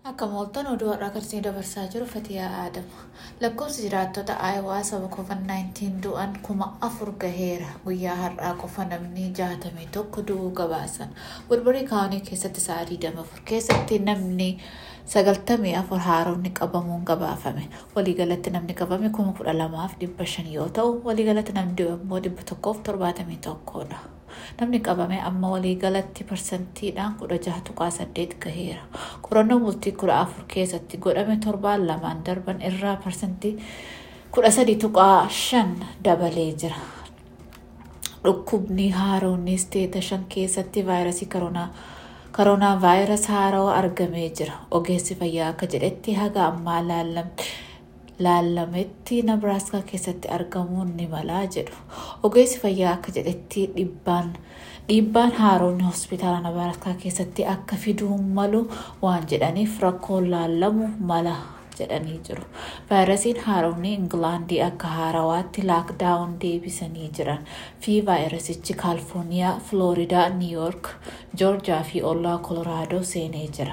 Akka mooltan oduu har'aa karsii dabarsaa jiru Fatiyaa Aadama. Lakkoofsi jiraattota Aayawaa saba COVID-19 du'an kuma afur gaheera. Guyyaa har'aa qofa namni jaatamii tokko du'uu gabaasan. Wilbarii kaawunii keessatti sa'aa 24 keessatti namni sagaltamii afur haaromni qabamuun gabaafame. Waliigalatti namni qabame kuma kudha lamaaf dhibba shan yoo ta'u, waliigalatti namni du'e immoo dhibba tokkoof torbaatamii tokkodha. Namni qabame amma waliigalatti parsantiidhaan kudha jaha tuqaa saddeet gaheera. Qorannoo bultii kudha afur keessatti godhame torbaan lamaan darban irraa parsantii kudha sadi tuqaa shan dabalee jira. Dhukkubni haaroonni isteeta shan keessatti vaayirasii koronaa koronaa vaayirasii haarawaa argamee jira. Ogeessi fayyaa akka jedhetti haga ammaa laallametti nabraaskaa keessatti argamuun ni malaa jedhu. Ogeessi fayyaa akka jedhetti dhiibbaan dhiibbaan haaroonni hospitaala nabraaskaa keessatti akka fiduu malu waan jedhaniif rakkoon laallamu mala jedhanii jiru. Vaayirasiin haaroonni Ingilaandii akka haarawaatti laakdaawun deebisanii jiran fi vaayirasichi Kaalifoorniyaa, Filooridaa, Niiyork, Joorjiyaa fi ollaa Kolooraadoo seenee jira.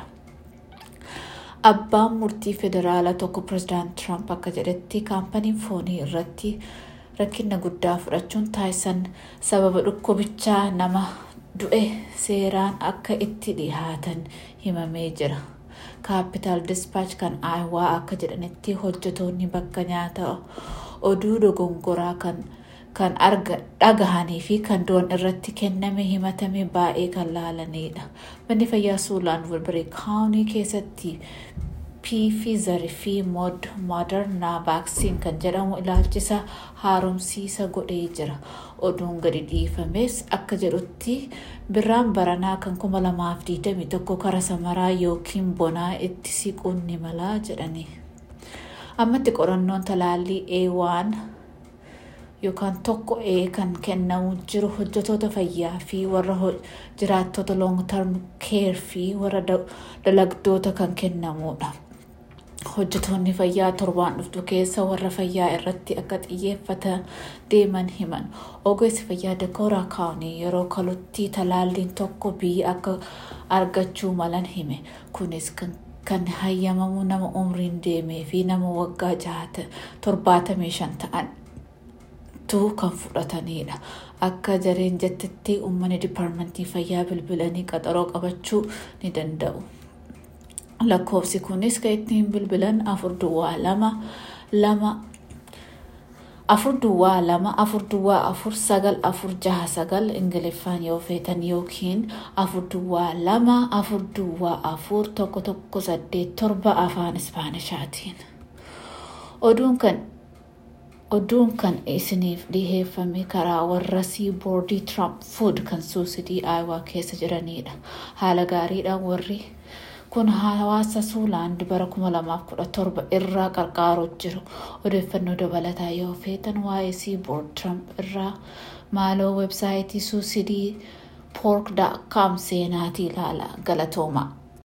Abbaan murtii federaalaa tokko pirezidaant Tiraamp akka jedhetti kaampaniin foonii irratti rakkina guddaa fudhachuun taasisan sababa dhukkubichaa nama du'e seeraan akka itti dhihaatan himamee jira. Kaapitaal Dispaach kan Aayawaa akka jedhanitti hojjetoonni bakka nyaata oduu dogongoraa kan kan dhagahanii fi kan du'an irratti kenname himatame baay'ee kan laalanidha. Manni fayyaa Suulaan Wilbarii kaawunii keessatti Pfizer fi Moderna vaaksiin kan jedhamu ilaalchisa haaromsiisa godhee jira. Oduun gadi dhiifames akka jedhutti birraan baranaa kan kuma lamaaf digdamii tokko kara samaraa yookiin bonaa itti siquun ni malaa jedhani. Ammatti qorannoon talaallii A1 yookaan tokko A kan kennamu jiru hojjetoota fayyaa fi warra jiraattota long term care fi warra dalagdoota kan kennamudha. Hojjetoonni fayyaa torbaan dhuftu keessa warra fayyaa irratti akka xiyyeeffatan deeman himan. Ogeessi fayyaa Dakootaa kaawunii yeroo kalutti talaalliin tokko biyya akka argachuu malan hime. Kunis kan hayyamamu nama umriin deemee fi nama waggaa jahata torbaatamii shan ta'an tu kan fudhatanidha. Akka jareen jettetti uummanni dipaarmentii fayyaa bilbilanii qaxaroo qabachuu ni danda'u. Lakkoofsi kunis kan ittiin bilbilan afur duwwaa lama lama afur duwwaa lama afur duwwaa afur sagal afur jaha sagal ingiliffaan yoo feetan yookiin afur duwwaa lama afur duwwaa afur tokko tokko saddeet torba afaan ispaanishaatiin. Oduun kan oduun kan isiniif dhiheeffame karaa warra siiboordii Trump Food kan suusidii Aayawaa keessa jiranidha. Haala gaariidhaan warri kun hawaasa suulaand bara 2017 irraa qarqaaru jiru. Odeeffannoo dabalataa yoo feetan waa'ee siiboord Trump irraa maaloo websaayitii suusidii pork.com seenaatii ilaala galatooma.